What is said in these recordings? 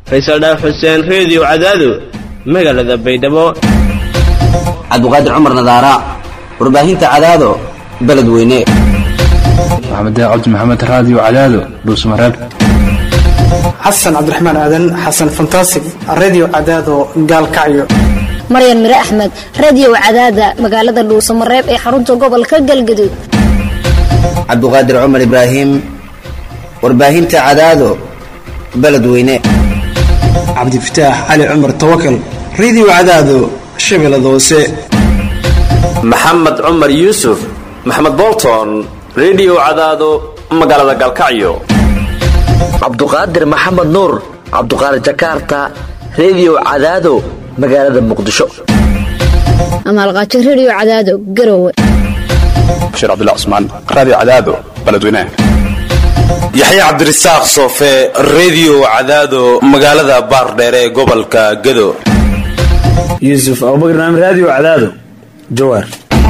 faysal dhaaf xuseen reediyo cadaado magaalada baydhabo cabdiqaadir cumar nadaara warbaahinta cadaado beledweyne maxamed cabdi maxamed raadiyo cadaado dhuusmareeb xasan cabdiraxmaan aadan xasan fantasig redio cadaado gaalkacyo maryan mire axmed radio cadaada magaalada dhuusamareeb ee xarunta gobolka galgaduud cabdiqaadir cumar ibraahim warbaahinta cadaado beledweyne cabdifataax cali cumar tawakal redio cadaado shabeellada hoose maxamed cumar yuusuf maxamed bolton redio cadaado magaalada gaalkacyo cabduqaadir maxamed nuur cabduqaadir jakarta redio cadaado magaalada muqdisho amaalqaajo radio cadaado garowe bashiir cabdilla cusmaan raadiyo cadaado beledweynaha yaxya cabdirasaaq soofe redio cadaado magaalada baardheere ee gobolka gado yuusuf abubakar naam raadiyo cadaado jawaar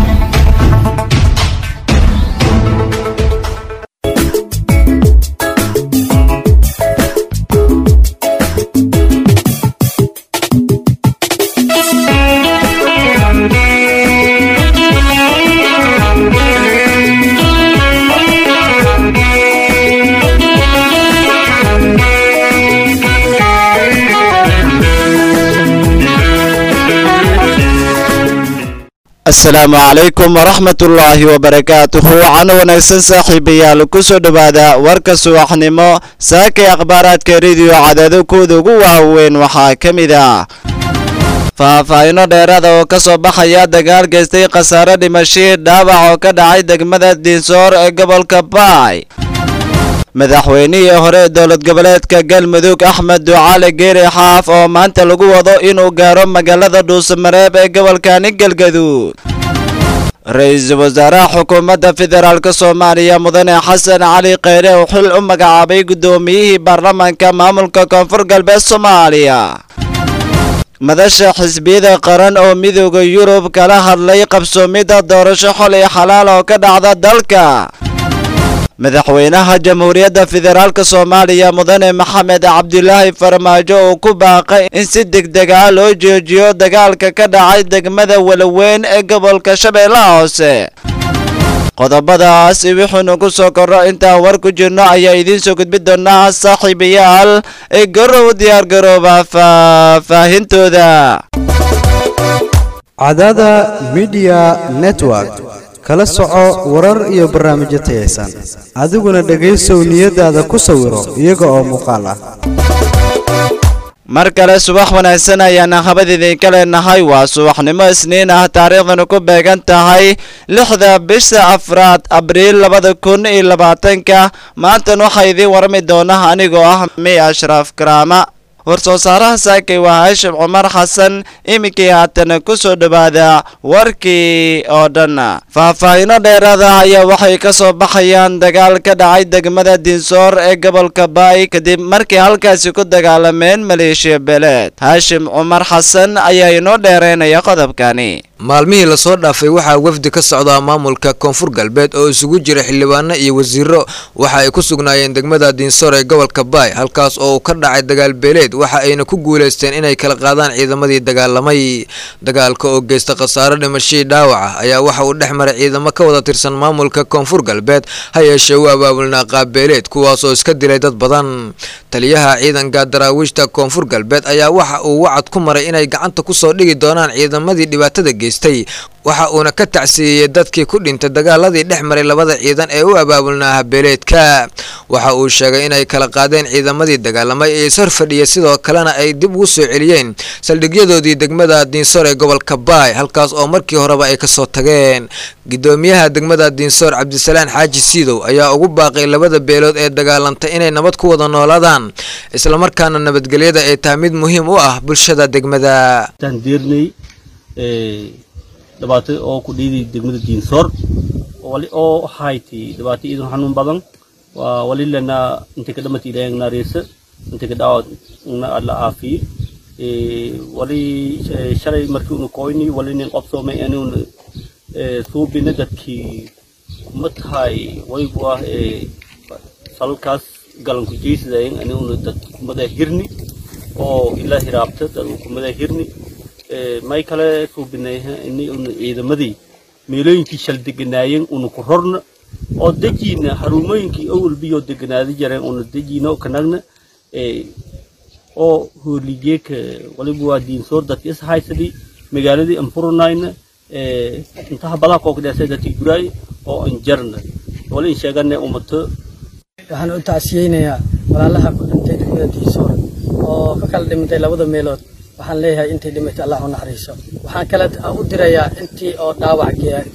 asalaamu calaykum waraxmatullaahi wabarakaatuhu cano wanaagsan saaxiibayaal kusoo dhowaada warka subaxnimo saakay akhbaaraadka rediyo cadaado kooda ugu waaweyn waxaa ka mid ah faahfaahino dheeraada oo ka soo baxaya dagaal geystay khasaare dhimashii dhaawac oo ka dhacay degmada diinsoor ee gobolka baay madaxweynihii hore dowlad goboleedka galmudug axmed ducaale geeri xaaf oo maanta lagu wado inuu gaaro magaalada dhuusamareeb ee gobolkani galgaduud ra-iisul wasaaraha xukuumadda federaalk soomaaliya mudane xasan cali kheyre uu xil u magacaabay guddoomiyihii baarlamaanka maamulka koonfur galbeed soomaaliya madasha xisbiyada qaran oo midooda yurub kala hadlay qabsoomidda doorasho xolay xalaal oo ka dhacda dalka madaxweynaha jamhuuriyadda federaalk soomaaliya mudane maxamed cabdilaahi farmaajo uu ku baaqay in si degdeg ah loo joojiyo dagaalka ka dhacay degmada walaweyn ee gobolka shabeellaha hoose qodobadaas wuxuunu ku soo korro intaan war ku jirno ayaa idiin soo gudbi doonaa saaxiibayaal ee garow diyaargarooba faahfaahintooda cadada midiya network kala soco warar iyo barnaamijyo tayaysan adiguna dhegaysow niyadaada ku sawiro iyaga oo muuqaal ah mar kale subax wanaagsan ayaana habad idinka leenahay waa subaxnimo isniin ah taariikhdanu ku beegan tahay lixda bisha afraad abriil labada kun iyo labaatanka maantan waxaa idiin warami doona anigoo ah mi ashraaf karaama war-soo saaraha saakay waa haashim cumar xasan iminkii haatana ku soo dhowaada warkii oo dhan faahfaahino dheeraada ayaa waxay ka soo baxayaan dagaal ka dhacay degmada diinsoor ee gobolka baay kadib markii halkaasi ku dagaalameen maleeshiya beeleed haashim cumar xasan ayaa inoo dheereynaya qodobkani maalmihii lasoo dhaafay waxaa wafdi ka socdaa maamulka koonfur galbeed oo isugu jira xildhibaano iyo wasiiro waxa ay ku sugnaayeen degmada diinsoor ee gobolka baay halkaas oo uu ka dhacay dagaal beeleed waxa ayna ku guulaysteen inay kala qaadaan ciidamadii dagaalamay dagaalka oo geysta khasaare dhimashadii dhaawaca ayaa waxa uu dhex maray ciidamo ka wada tirsan maamulka koonfur galbeed ha yeeshee u abaabulnaa qaabbeeleed kuwaas oo iska dilay dad badan taliyaha ciidanka daraawiishta koonfur galbeed ayaa waxa uu wacad ku maray inay gacanta kusoo dhigi doonaan ciidamadii dhibaatada geystay waxa uuna ka tacsiiyey dadkii ku dhintay dagaaladii dhex maray labada ciidan ee u abaabulnaa habeeleedka waxa uu sheegay inay kala qaadeen ciidamadii dagaalamay ee ishor fadhiya sidoo kalena ay dib ugu soo celiyeen saldhigyadoodii degmada diinsoor ee gobolka baay halkaas oo markii horeba ay kasoo tageen gudoomiyaha degmada diinsoor cabdisalaan xaaji siidow ayaa ugu baaqay labada beelood ee dagaalantay inay nabad ku wada noolaadaan islamarkaana nabadgelyada ay tahay mid muhiim u ah bulshada degmada dhibaato oo ku dhiiday degmada diinsoor wali oo hayti dhibaato iidan xanuun badan waa wali lana inta ka dhamati ilaahayna naareysa inta ka dhaawad na alla caafiye wali shalay markii unu koyni wali nin qabsoomay anuun suubina dadkii kuma tahay waygu ah salkaas galanku jeysidayen anuun dad kumada hirni oo ilaa hiraabta dad hukumada hirni may kale suubinayha ini una ciidamadii meelooyinkii shal deganaayeen una ku rorna oo dejiina harumooyinkii owalbiyoo deganaadi jareen una dejiina oo kanagna oo hooligeeka waliba waa diinsoor dadka is haysadii magaaladii anfurunayna intaha badaa kookdheesay dadkii guraay oo anjarna wali in sheegana umato waxaan u tacsiyeynayaa walaalaha ku dhintay degmada diisoor oo ka kala dhimantay labada meelood waxaan leeyahay intay dhimatay allah u naxariiso waxaan kale u dirayaa intii oo dhaawac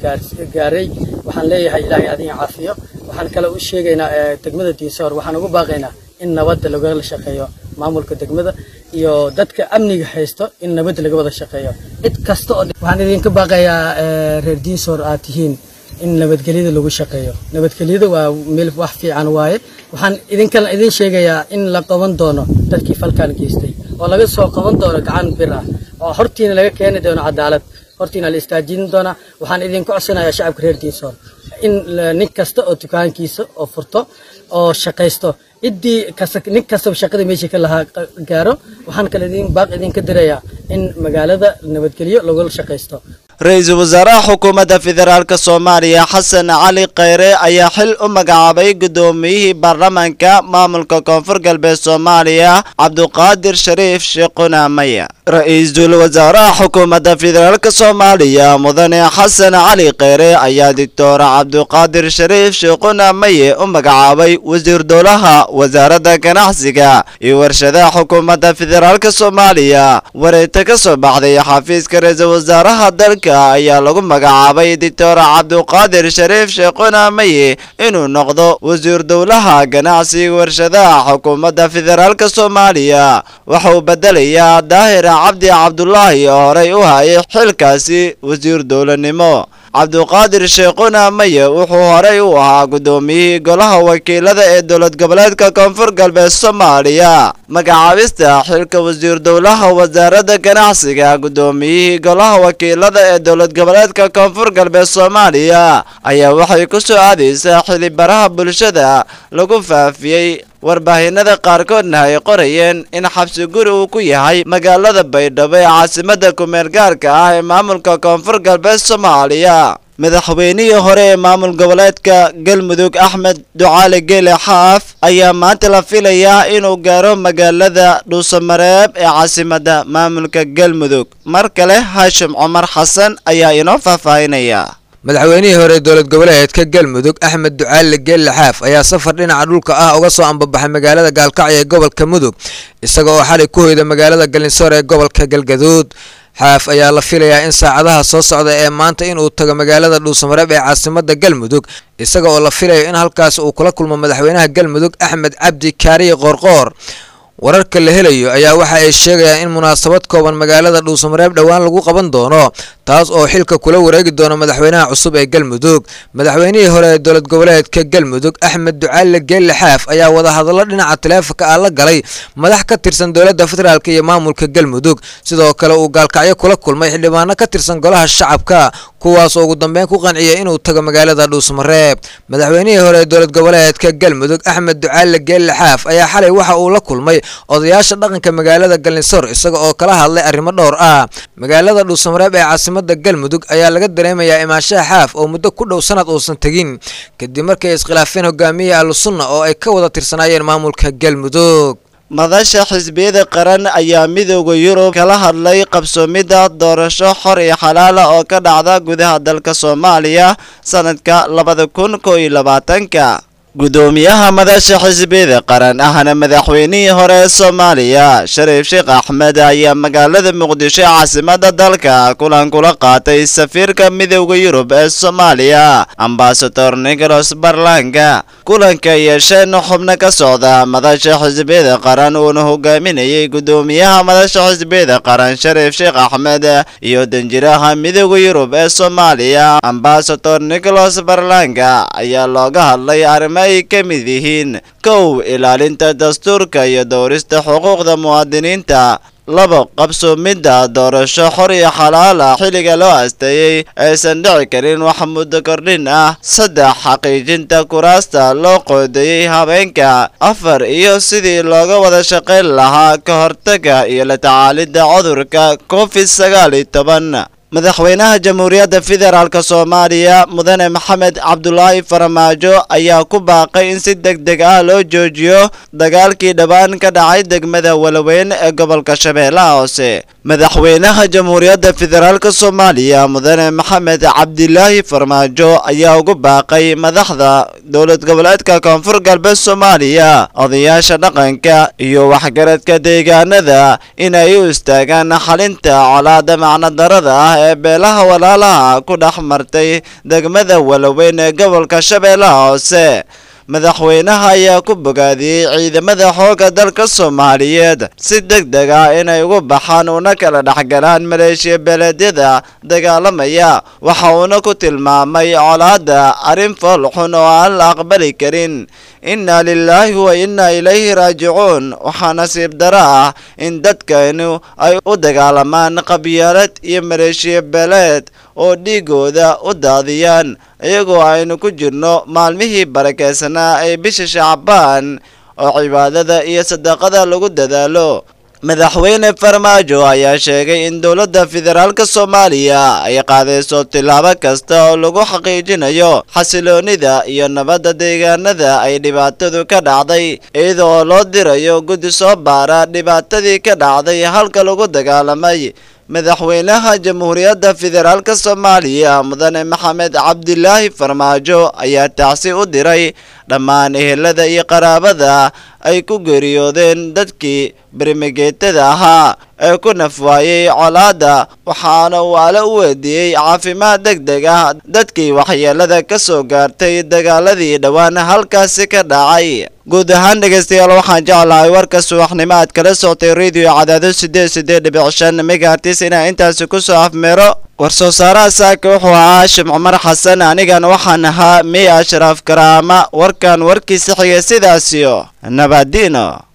gaaray waxaan leeyahay ilaahay adiin caafiyo waxaan kale u sheegaynaa degmada diisoor waxaan ugu baaqaynaa in nabadda lagala shaqeeyo maamulka degmada iyo dadka amniga haysto in nabadda laga wada shaqeeyo cid kasta oo waxaan idinka baaqayaa reer diisoor aad tihiin in nabadgelyada lagu shaqeeyo nabadgelyada waa meel wax fiican waaye waxaan idinkan idin sheegayaa in la qaban doono dadkii falkan geystay oo laga soo qaban doono gacan bir ah oo hortiina laga keeni doono cadaalad hortiina la istaajin doona waxaan idinku codsanayaa shacabka reer diisoor in nin kasta oo dukaankiisa oo furto oo shaqaysto ciddii nin kastaba shaqada meeshii ka lahaa gaaro waxaan kale idin baaq idinka dirayaa in magaalada nabadgelyo lagula shaqaysto ra-iisul wasaaraha xukuumadda federaalk soomaaliya xasan cali khayre ayaa xil u magacaabay guddoomiyihii baarlamaanka maamulka koonfur galbeed soomaaliya cabduqaadir shariif sheekhuna maya ra-iisul wasaaraha xukuumadda federaalk soomaaliya mudane xasan cali khayre ayaa doctor cabduqaadir shariif sheekhuna maye u magacaabay wasiir dowlaha wasaaradda ganacsiga iyo warshadaha xukuumadda federaalk soomaaliya wareegta ka soo baxday xafiiska ra-iisul wasaaraha dalka ayaa lagu magacaabay doctor cabduqaadir shariif sheekhuna maye inuu noqdo wasiir dowlaha ganacsiga warshadaha xukuumadda federaalk soomaaliya waxauu bedelayaa daahir cabdi cabdulaahi oo horey u hayay xilkaasi wasiir dowlanimo cabduqaadir sheekhuna maye wuxuu horey u ahaa guddoomiyihii golaha wakiilada ee dowlad goboleedka koonfur galbeed soomaaliya magacaabista xilka wasiir dowlaha wasaaradda ganacsiga guddoomiyihii golaha wakiilada ee dowlad goboleedka koonfur galbeed soomaaliya ayaa waxay ku soo aadaysaa xilibaraha bulshada lagu faafiyey warbaahinada qaarkoodna ay qorayeen in xabsi guri uu ku yahay magaalada baydhabo ee caasimadda kumeel gaarka ah ee maamulka koonfur galbeed soomaaliya madaxweynihii hore ee maamul goboleedka galmudug axmed ducaale geele xaaf ayaa maanta la filayaa inuu gaaro magaalada dhuusamareeb ee caasimadda maamulka galmudug mar kale haashim cumar xasan ayaa inoo faahfaahinaya madaxweynihii hore dowlad goboleedka galmudug axmed ducaale geelle xaaf ayaa safar dhinaca dhulka ah uga soo ambabaxay magaalada gaalkacyo ee gobolka mudug isaga oo xalay ku hoyda magaalada galinsoor ee gobolka galgaduud xaaf ayaa la filayaa in saacadaha soo socda ee maanta inuu tago magaalada dhuusamareeb ee caasimada galmudug isaga oo la filayo in halkaas uu kula kulmo madaxweynaha galmudug axmed cabdi kaariye qoorqoor wararka la helayo ayaa waxa ay sheegayaan in munaasabad kooban magaalada dhuusamareeb dhowaan lagu qaban doono taas oo xilka kula wareegi doono madaxweynaha cusub ee galmudug madaxweynihii hore ee dowlad goboleedka galmudug axmed ducaale geelle xaaf ayaa wadahadallo dhinaca taleefonka ah la galay madax ka tirsan dowladda federaalk iyo maamulka galmudug sidoo kale uu gaalkacyo kula kulmay xildhibaano ka tirsan golaha shacabka kuwaas oo ugu dambeyn ku qanciyay inuu tago magaalada dhuusamareeb madaxweynihii hore ee dowlad goboleedka galmudug axmed ducaale geelle xaaf ayaa xalay waxa uu la kulmay odayaasha dhaqanka magaalada galinsoor isaga oo kala hadlay arrimo dhowr ah magaalada dhuusamareeb ee caasimada galmudug ayaa laga dareemayaa imaanshaha xaaf oo muddo ku dhow sanad uusan tegin kadib markay iskhilaafeen hogaamiyihii ahlusunna oo ay ka wada tirsanaayeen maamulka galmudug madasha xisbiyada qaran ayaa midooda yurub kala hadlay qabsoomidda doorasho xor iyo xalaala oo ka dhacda gudaha dalka soomaaliya sanadka labada kun koo iyo labaatanka gudoomiyaha madasha xisbiyada qaran ahna madaxweynihii hore ee soomaaliya shariif sheekh axmed ayaa magaalada muqdisho caasimada dalka kulan kula qaatay safiirka midooda yurub ee soomaaliya ambasador nicholas barlanga kulanka yeesheen xubno ka socda madasha xisbiyada qaran uuna hogaaminayay gudoomiyaha madasha xisbiyada qaran shariif sheekh axmed iyo danjiraha midooda yurub ee soomaaliya ambasador nicholas barlanga ayaa looga hadlay arrimo ay ka mid yihiin kow ilaalinta dastuurka iyo dowrista xuquuqda muwaadiniinta labo qabsoomidda doorasho xor iyo xalaal ah xilliga loo asteeyey aysan dhici karin wax muddo kordhin ah saddex xaqiijinta kuraasta loo qoodeeyey habeenka afar iyo sidii looga wada shaqayn lahaa ka hortaga iyo la tacaalidda cudurka covid sagaal iyo toban madaxweynaha jamhuuriyadda federaalk soomaaliya mudane maxamed cabdulaahi faramaajo ayaa ku baaqay in si deg deg ah loo joojiyo dagaalkii dhowaan ka dhacay degmada walaweyn ee gobolka shabeellaha hoose madaxweynaha jamhuuriyadda federaalk soomaaliya mudane maxamed cabdilaahi farmaajo ayaa ugu baaqay madaxda dowlad goboleedka koonfur galbeed soomaaliya odayaasha dhaqanka iyo waxgaradka deegaanada inay u istaagaan xalinta colaada macnodarada ah ee beelaha walaalaha ku dhex martay degmada walaweyn ee gobolka shabeellaha hoose madaxweynaha ayaa ku bogaadiyey ciidamada xoogga dalka soomaaliyeed si deg deg ah inay ugu baxaan una kala dhexgalaan maleeshiya beeleedyada dagaalamaya waxa uuna ku tilmaamay colaadda arrin fool xun oo aan la aqbali karin inna lilaahi wa inna ilayhi raajicuun waxaa nasiib daro ah in dadkaynu ay u dagaalamaan qabyaalad iyo maleeshiya beeleed oo dhiigooda u daadiyaan iyagoo aynu ku jirno maalmihii barakeysanaa ee bisha shacbaan oo cibaadada iyo sadaqada lagu dadaalo madaxweyne farmaajo ayaa sheegay in dowladda federaalk soomaaliya ay qaadayso tillaabo kasta oo lagu xaqiijinayo xasiloonida iyo nabadda deegaanada ay dhibaatadu ka dhacday iyada oo loo dirayo guddi soo baara dhibaatadii ka dhacday halka lagu dagaalamay madaxweynaha jamhuuriyadda federaalk soomaaliya mudane maxamed cabdilaahi farmaajo ayaa tacsi u diray dhammaan ehelada iyo qaraabada ay ku geeriyoodeen dadkii bermigeetada ahaa ee ku nafwaayey colaadda waxaana uu ale u weydiiyey caafimaad deg deg ah dadkii waxyeelada ka soo gaartay dagaaladii dhowaan halkaasi ka dhacay guud ahaan dhegaystayaal waxaan jeclahay warka subaxnimo aad kala soctay radio cadaado sideed sideed dhibic shan megaartis inaa intaasi ku soo afmeero war-soo saaraha saaka wuxuu ahaa shim cumar xasan anigan waxaan ahaa miya ashraaf karaama warkan warkiisa xigay sidaasiyo nabadino